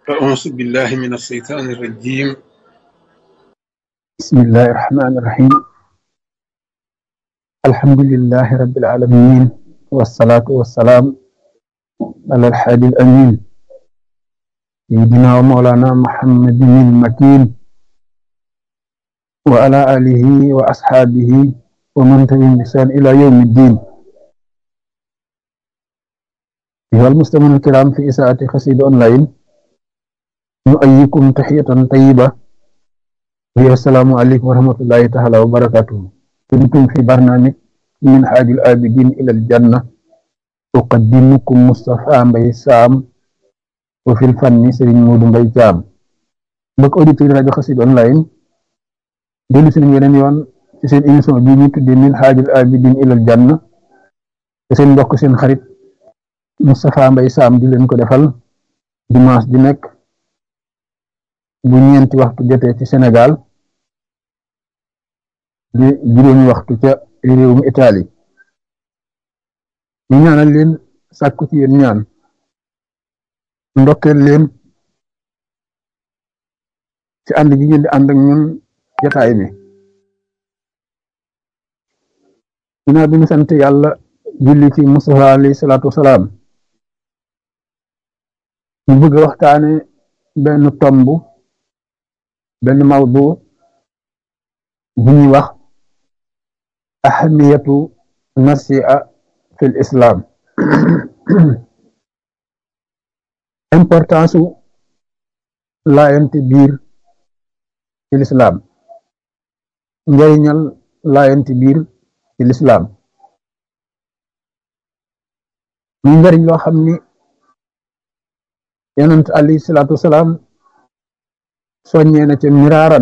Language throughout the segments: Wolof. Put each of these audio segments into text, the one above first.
أعوذ بالله من الشيطان الرجيم بسم الله الرحمن الرحيم الحمد لله رب العالمين والصلاة والسلام على الحادي الأمين سيدنا ومولانا محمد المكين وعلى آله وأصحابه ومن تبعهم بإحسان إلى يوم الدين أيها المستمعون الكرام في إساءة قصيدة أونلاين نؤيكم تحية طيبة وهي السلام عليكم ورحمة الله تعالى وبركاته كنتم في برنامج من حاج الآبدين إلى الجنة أقدمكم مصطفى مبي سام وفي الفن سرين مود مبي جام بك أوديتور rajo Xassida online dellu si nañ yeneen yoon ci seen émission bii ñu tuddee min xaajul abidin ilal janna te seen mbokk seen xarit Moustapha Mbaye Sam di leen ko defal dimanche di nekk bu ñeenti waxtu jotee ci Sénégal di juróomi waxtu ca réewum Italie ñu ñaanal leen sàkku ci yéen ñaan ndokkeel leen ci ànd gi ngeen di ànd ak ñun jataay bi ginnaaw bi ñu sant yàlla julli ci Mustafa alayhi salaatu wasalaam ñu bëgg a waxtaane benn tomb benn mawdu bu ñuy wax ahamiyatu nasia fil islam importance su laayante biir ci lislaam njariñal laayante biir ci lislaam muy njariñ loo xam ni yonent alayhi salaatu wasalaam soññee na ca miraaran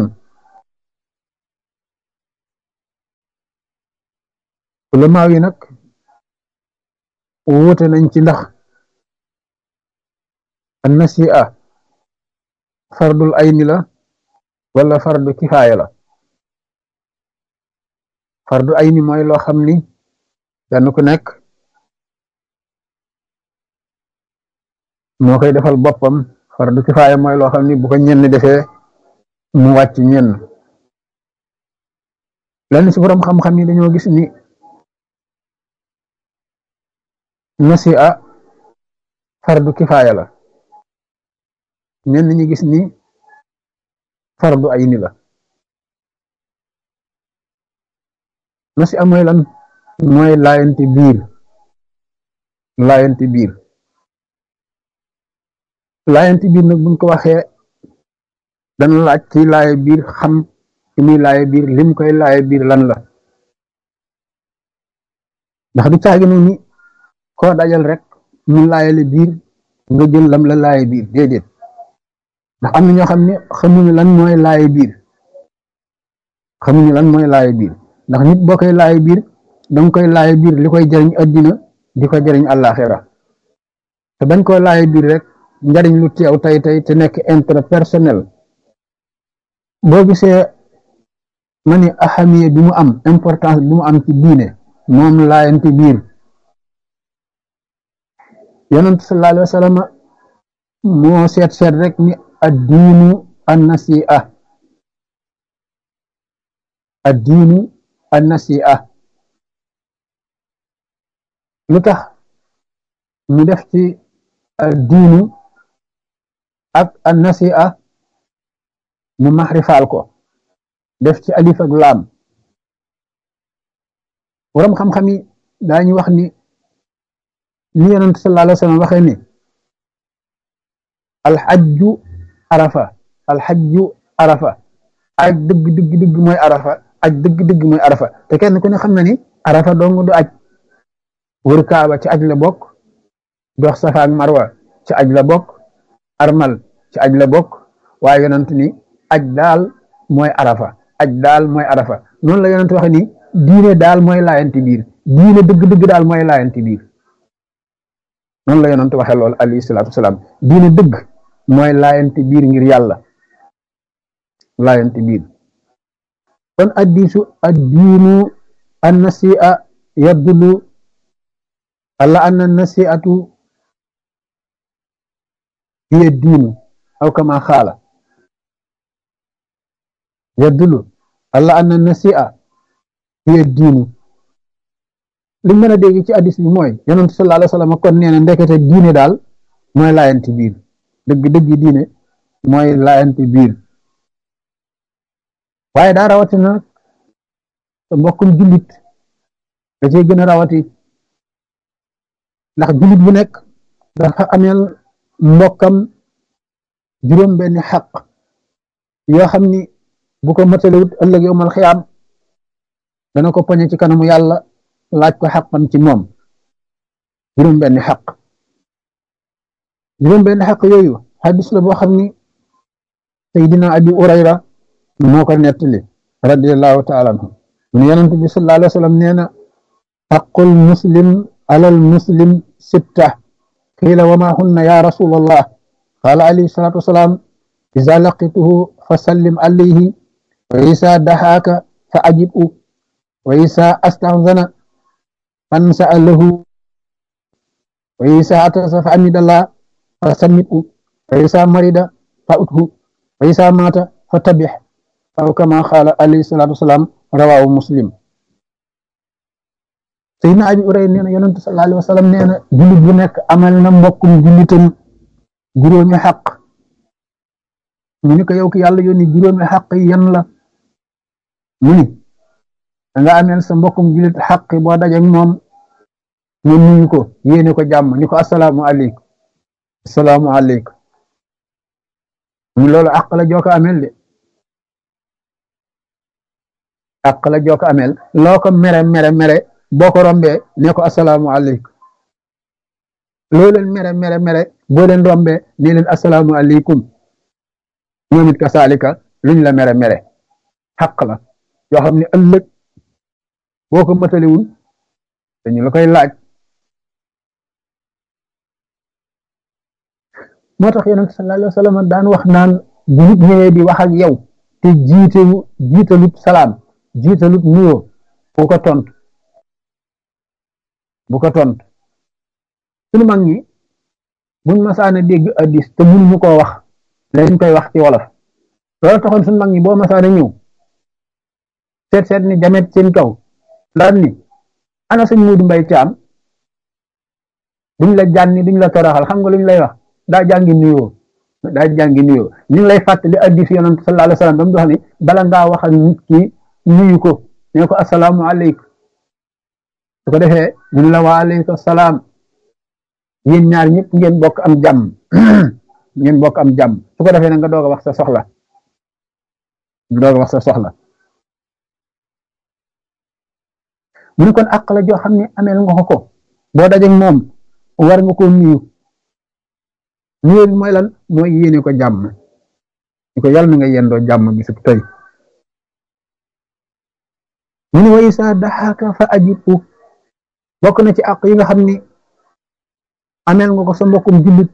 ulamaaw yi nag wuute nañ ci ndax an nasi'a fardul ayni la wala fardu kifaaya la fardu ayni mooy loo xam ni kenn ku nekk moo koy defal boppam fardu kifaaya mooy loo xam ni bu ko ñenn defee mu wàcc ñenn lenn ci borom xam-xam yi dañoo gis ni nasi'a fardu kifaaya la ñenn ñi gis ni fardu ayni la nasi'a mooy lan mooy laayante biir laayante biir laayante biir nag buñ ko waxee dana laaj ci laaye biir xam ci muy laaye biir lim koy laaye biir lan la ndax du caagi noonu koo dajal rek mu laayale biir nga jël lam la laaye biir déedéet ndax am na ñoo xam ne xamuñu lan mooy laaye biir xamuñu lan mooy laaye biir ndax nit boo koy laaye biir danga koy laaye biir li koy jariñ addina di ko jariñ àllaaxira te bañ koy laaye biir rek njariñ lu teew tey tey te nekk intérêt personnel boo gisee ma ni ahamiya bi mu am importance bi mu am ci diine moom laayante biir yonent sallallahu alayhi wa sallam moo seet seet rek ni addiinu annasi'a addiinu annasi'a lu tax mu def ci addiinu ak annasi'a mu maxrifaal ko def ci alif ak laam borom xam-xam yi daañu wax ni ni yonent sallallahu alayhi wa sallam waxee ni alxajju arafa alxajju arafa aj dëgg dëgg dëgg mooy arafa aj dëgg dëgg mooy arafa te kenn ku ne xam na ni arafa dong du aj wër kaaba ci aj la bokk dox safa ak marwa ci aj la bokk armal ci aj la bokk waaye yonent ni aj daal mooy arafa aj daal mooy arafa noonu la yonent waxe ni diine daal mooy laayanti biir diine dëgg dëgg daal mooy laayanti biir noonu la yonent waxe lool alayhi salaatu wasalaam diine dëgg mooy laayanti biir ngir yàlla laayanti biir kon addiisu addiinu annasi'a yadullu ala anna nasi'atu hiya diinu aw kama xaala yadullu ala anna nasia hiya diinu li mën a dégg ci addis bi mooy yonent sallallahu alayhi wa sallam kon nee na ndekete diine daal mooy laayanti biir dëgg dëgg diine mooy laayanti biir waaye daa rawatina sa mbokkum jullit da cee gën a rawati ndax jullit bu nekk dafa ameel mbokkam juróom benni xaq yoo xam ni bu ko matalewut ëllëg yowmal xiyaam dana ko poñe ci kanamu yàlla laaj ko xaqan ci moom juróom benni xaq juróom benni xaq yooyu xadis la boo xam ni Seydina Abi Urayra moo ko nettali radiallahu taala anhu mu ne yonent bi sallallahu alayhi wa sallam nee na xaqul muslim alal muslim sitta qiila wa ma hunna ya rasulallah qaala alayhi salatu wasalaam iza laqituhu fa sallim alayhi wa isa daxaaka fa ajibu wa isa astahzana fansa lahu wa isa atasa fa amidallah fa sammitu wa isa marida fa uthu wa isa mata fa tabix aw kama qaala alayhi salatu wasalaam rawaahu muslim Seydina Abi Urayra nee na yonent sallallahu alayhi wa sallam nee na jullit bu nekk amal na mbokkum jullitam juróomi xaq mu ni ko yow ki yàlla yónni juróomi xaq yi yan la mu ni da nga ameel sa mbokkum jullit xaq boo dajeek moom nga nuyu ko yéene ko jàmm ni ko asalaamu aleykum asalaamu aleykum mu loolu àq la joo ko ameel de àq la joo ko ameel loo ko mere mere mere boo ko rombee ne ko asalaamu aleykum loo leen mere mere mere boo leen rombee ne leen asalaamu aleykum ñoom it kasaalika luñ la mere mere xaq la yoo xam ne ëllëg boo ko mataliwul dañu la koy laaj moo tax yonent sallallahu alayhi wa sallam daan wax naan bu nit ñëwee di wax ak yow te jiitalu jiitalut salaam jiitalut nuyoo bu ko tontu bu ko tontu sunu mag ñi buñ masaana dégg addis te mënuñu koo wax lañ koy wax ci wolof loolu taxoon sunu mag ñi boo masaana ñëw seet seet ni jamet seen kaw daan ni ana sëñ Muudu Mbay Caam duñ la jànni duñ la toroxal xam nga luñ lay wax daa jàngi nuyoo daa jàngi nuyoo ñu ngi lay fàttali addis yonent sallallahu alayhi wa sallam ba mu dox ni bala ngaa wax ak nit ki nuyu ko ne ko asalaamu aleykum su ko defee ñun la wa aleykum salaam yéen ñaar ñëpp ngeen bokk am jàmm ngeen bokk am jàmm su ko defee na nga doog a wax sa soxla nga doog a wax sa soxla mu ne kon àq la joo xam ne ameel nga ko ko boo dajeek moom war nga ko nuyu nuyu bi mooy lan mooy yéene ko jàmm ni ko yàlla na nga yendoo jàmm bisub tey mu ne wa isa daxaaka fa ajibu bokk na ci àq yi nga xam ni ameel nga ko sa mbokkum jullit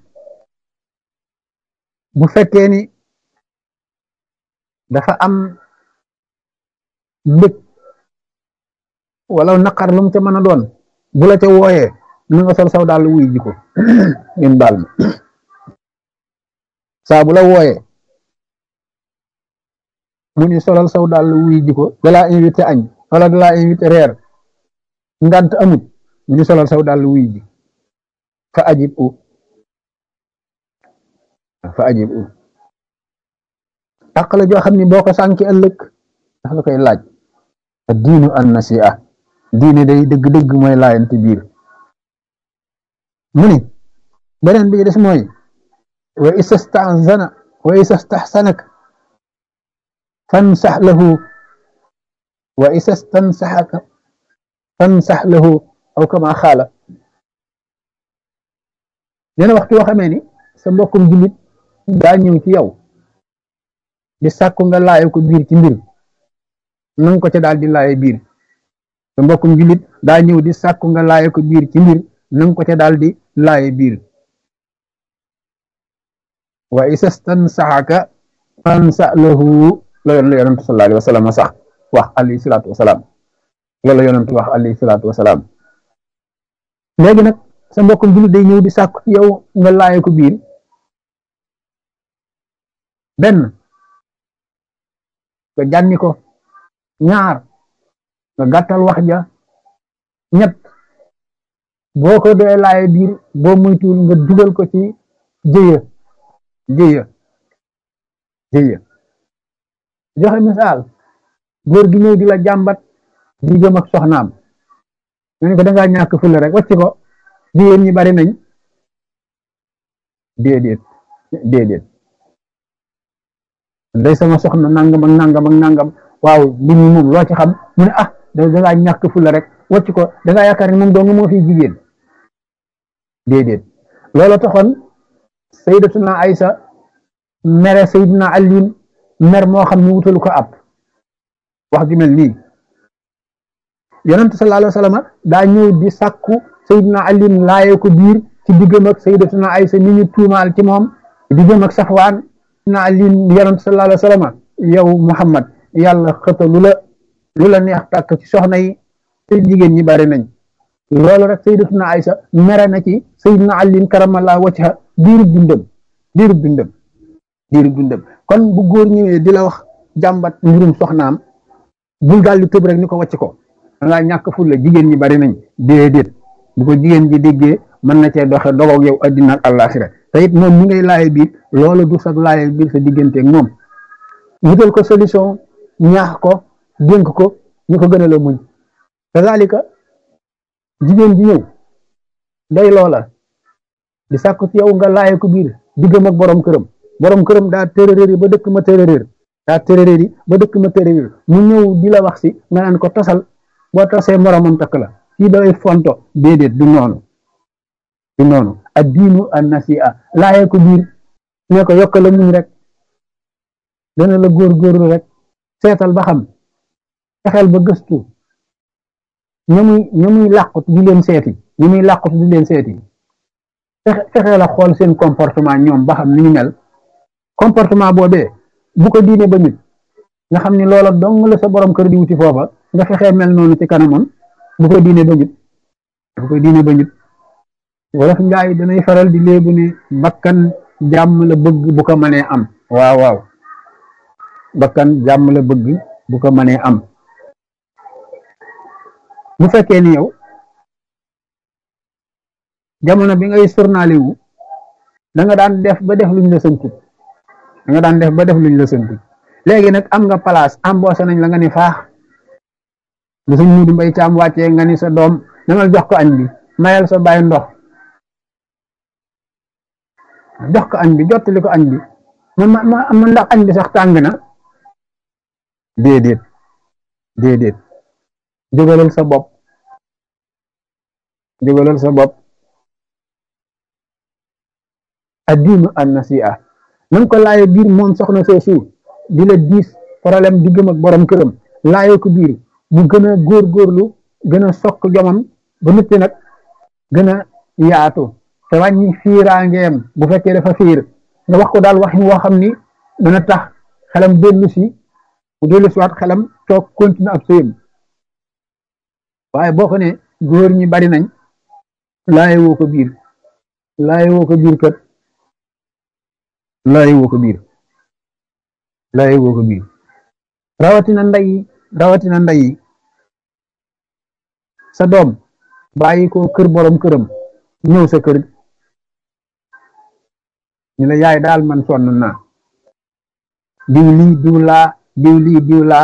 bu fekkee ni dafa am mbëg wala naqar lu mu ca mën a doon bu la ca wooyee na nga sol saw daal wuy ji ko ngeen baal ma saa bu la wooyee mu ni solal saw daal wuy ji ko dalaa invité añ wala dalaa invité reer ngant amut mu ni solal saw daal wuy ji fa ajib u fa ajib u àq la joo xam ni boo ko sànki ëllëg dafa la koy laaj diinu an nasi'a diine day dëgg-dëgg mooy laayante biir mu ni beneen bi des mooy wa istastahzana wa istastahsanak fansax lahu wa istastansaxaka fansax lahu aw kama xaala neena waxtu yoo xamee ni sa mbokkum jullit daa ñëw ci yow di sàkku nga laaye ko biir ci mbir nanga ko ca daal di laaye biir sa mbokkum jullit daa ñëw di sàkku nga laaye ko biir ci mbir nanga ko ca daal di laaye biir wa isastan saxaka fansa lahu la yoon la yonentu sallallahu alayhi wa sallam sax wax alayhi salaatu wasalaam loolu la yonentu wax alayhi salaatu wasalaam léegi nag sa mbokkum jullit day ñëw di sàkku ci yow nga laaye ko biir benn nga jànni ko ñaar nga gàttal wax ja ñett boo ko dee laaye biir boo muytuwul nga dugal ko ci jëya jëya jëya joxe misaal góor gi ñëw di la jàmbat diggam ak soxnaam nga ne ko dangaa ñàkk fulla rek wàcc ko jigéen ñi bari nañ déedéet déedéet day sama soxna nangam ak nangam ak nangam waaw li ñu moom loo ci xam mu ne ah dangaa ñàkk fulla rek wàcc ko dangaa yaakaar ne moom dong moo fi jigéen déedéet loolu taxoon sayyidatuna Aysa mere sayyidina Aliin mer moo xam ne wutalu ko ab wax ju mel nii yonent sallallahu alayhi wa sallam daa ñëw di sàkku sayyidina Aliin laaye ko biir ci diggam ak sayyidatuna Aysa mi ñu tuumaal ci moom diggam ak Safwaan sayyidina Aliin yonent sallallahu alayhi wa sallam yow Muhammad yàlla xëta lu la lu la neex tàkk ci soxna yi te jigéen ñi bari nañ loolu rek sayyidatuna Aysa mere na ci sayyidina Aliin karamallahu wajha diirub dundam diirub dundam diirub dundam kon bu góor ñëwee di la wax jàmbat mbirum soxnaam bul daal di tëb rek ni ko wàcc ko dangaa ñàkk ful la jigéen ñi bari nañ déedéet bu ko jigéen ji déggee mën na cee doxe dogoog yow addina ak àllaaxira te it moom mi ngay laaye biir loolu du sax laaye biir sa digganteeg moom wutal ko solution ñaax ko dénk ko ñu ko gën a la muñ kazalika jigéen ji ñëw day loola di sàkku ci yow nga laaye ko biir diggam ak borom këram borom këram daa tërëréer yi ba dëkk ma tërëréer daa tërëréer yi ba dëkk ma tërëréer mu ñëw di la wax si nga naan ko tasal boo tasee moromam takk la kii day fonto déedéet du noonu du noonu ad diinu an nasi'a laaye ko biir ne ko yokk la muñ rek dana la góorgóorlu rek seetal ba xam fexeel ba gëstu ña muy ña muy làqut di leen seeti ña muy làqut di leen seeti fexeel a xool seen comportement ñoom ba xam ni ñu mel comportement boobee bu ko diine ba nit nga xam ni loola dong la sa borom kër di wuti foofa nga fexee mel noonu ci kanamam bu ko diine ba nit bu ko diine ba nit wolof njaay danay faral di léebu ne bakkan jàmm la bëgg bu ko mënee am waaw waaw bakkan jàmm la bëgg bu ko mënee am bu fekkee ni yow jamono bi ngay journalé wu da nga daan def ba def luñ la sëntut da nga daan def ba def luñ la sëntut léegi nag am nga place embauché nañ la nga ni faax lu suñ mudu mbay caam wàccee nga ni sa doom demal jox ko añ bi mayal sa bàyyi ndox jox ko añ bi jottali ko añ bi ma ma ma ndax añ bi sax tàng na déedéet déedéet jógalal sa bopp jógalal sa bopp addiinu an nasi'a nanga ko laaye biir moom soxna soosu di la diis problème diggam ak borom këram laaye ko biir mu gën a góorgóorlu gën a sokk jomam ba noppi nag gën a yaatu te wàññi fiiraangeem bu fekkee dafa fiir nga wax ko daal waxin woo xam ni dana tax xelam dellu si mu dellu si waat xelam toog continue ab sëyam waaye boo ko ne góor ñi bari nañ laaye woo ko biir laaye woo ko biir kat laaye woo ko biir laaye woo ko biir rawatina ndey rawatina ndey sa doom bàyyi ko kër borom këram ñëw sa kër ñu la yaay daal man sonn naa diw lii diw laa diw lii diw laa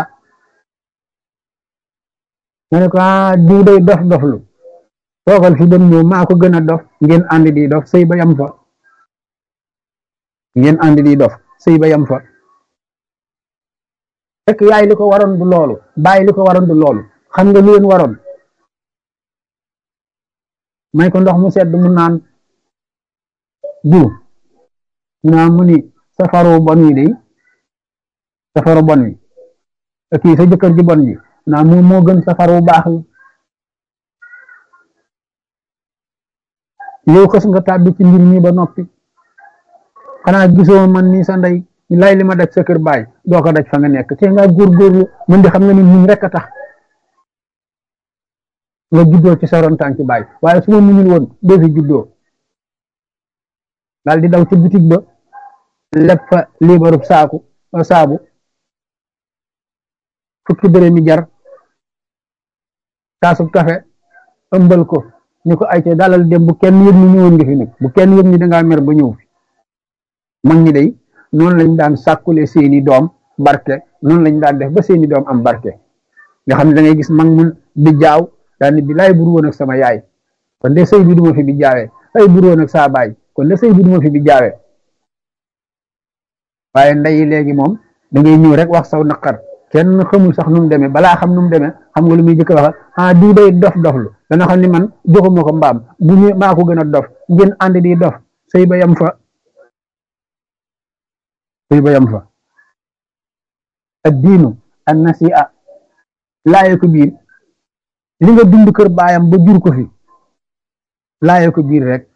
nga ne ko ah diw day dof doflu toogal fi dem ñëw maa ko gën a dof ngeen ànd di dof sëy ba yam fa ngeen ànd di dof sëy ba yam fa fekk yaay li ko waroon du loolu bàyyi li ko waroon du loolu xam nga lu leen waroon may ko ndox mu sedd mu naan diw mu naa mu ni safaru bon wi day safaru bon wi kii sa jëkkër ji bon ji naa moom moo gën safaru baax wi yow xës nga tàbbi ci mbir mi ba noppi xanaa gisoo man ni sa ndey lay li ma daj sa kër baay doo ko daj fa nga nekk te nga góorgóorlu mën di xam nga ni muñ rek a tax nga juddoo ci sa ron tànki baay waaye su ma muñul woon doo fi juddoo daal di daw ci bitig ba leb fa liibarub saaku saabu fukki dërëmi jar kaasub kafe ëmbal ko ni ko ay ca dalal dem bu kenn yëg ni ñëwoon nga fi nag bu kenn yëg ni dangaa mer ba ñëw fi mag ñi day noonu lañ daan sàkkule seeni doom barke noonu lañ daan def ba seeni doom am barke nga xam ne da ngay gis mag mun bi jaaw daal ni bi laay bur woon ak sama yaay kon de sëy bi duma fi bi jaawee ay bur woon ak saa baay kon de sëy bi duma fi bi jaawee waaye ndeyi léegi moom da ngay ñëw rek wax saw naqar kenn xamul sax nu mu demee balaa xam nu mu demee xam nga lu muy jëkk wax ah di day dof doflu dana xam ni man joxuma ko mbaam bu ñu maa ko gën a dof ngeen ànd di dof sëy ba yam fa sëy ba yam fa ad diinu an nasi'a laaye ko biir li nga dund kër baayam ba jur ko fi laaye ko biir rek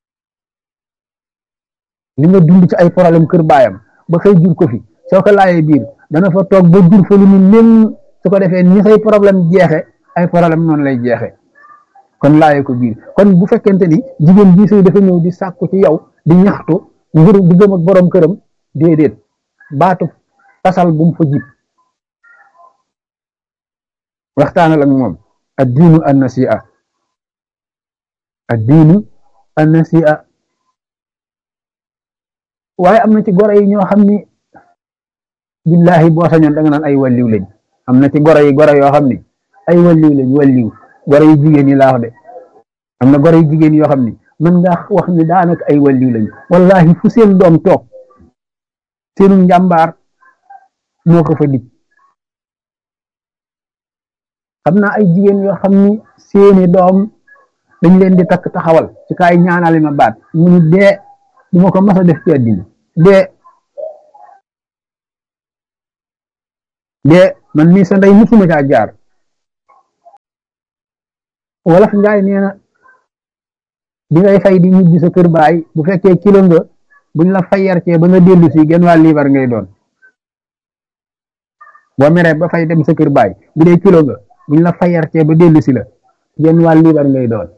li nga dund ci ay problème kër baayam ba xëy jur ko fi soo ko laayee biir dana fa toog ba jur fa lu mu nen su ko defee ni say problème jeexe ay problème noonu lay jeexe kon laaye ko biir kon bu fekkente ni jigéen bii sëy dafa ñëw di sàkku ci yow di ñaxtu ngir diggam ak borom këram déedéet baatu tasal bu mu fa jib waxtaanal ak moom ad diinu an nasi'a ad diinu an nasi'a waaye am na ci goro yi ñoo xam ni billahi boo sañoon da nga naan ay walliw lañ am na ci goro yi goro yoo xam ni ay walliw lañ walliw goro yi jigéen yi laa wax de am na goro yi jigéen yoo xam ni mën nga wax ni daanaka ay walliw lañ wallahi fu seen doom toog seenu njàmbaar moo ko fa dig xam naa ay jigéen yoo xam ni seeni doom dañ leen di takk taxawal ci kaay ñaanale ma baat mu ni dee du ma ko mas a def ci àddina dee dee man mii sa ndey musuma caa jaar wolof njaay nee na bi ngay fay di ñibbi sa kër baay bu fekkee kilo nga buñ la fayarcee ba nga dellu si genn waa liibar ngay doon boo meree ba fay dem sa kër baay bu dee kilo nga buñ la fayarcee ba dellu si la genn waa liibar ngay doon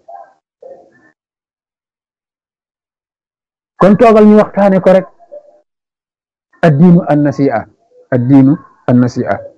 kon toogal ñu waxtaane ko rek addiinu an nasi'a addiinu an nasi'a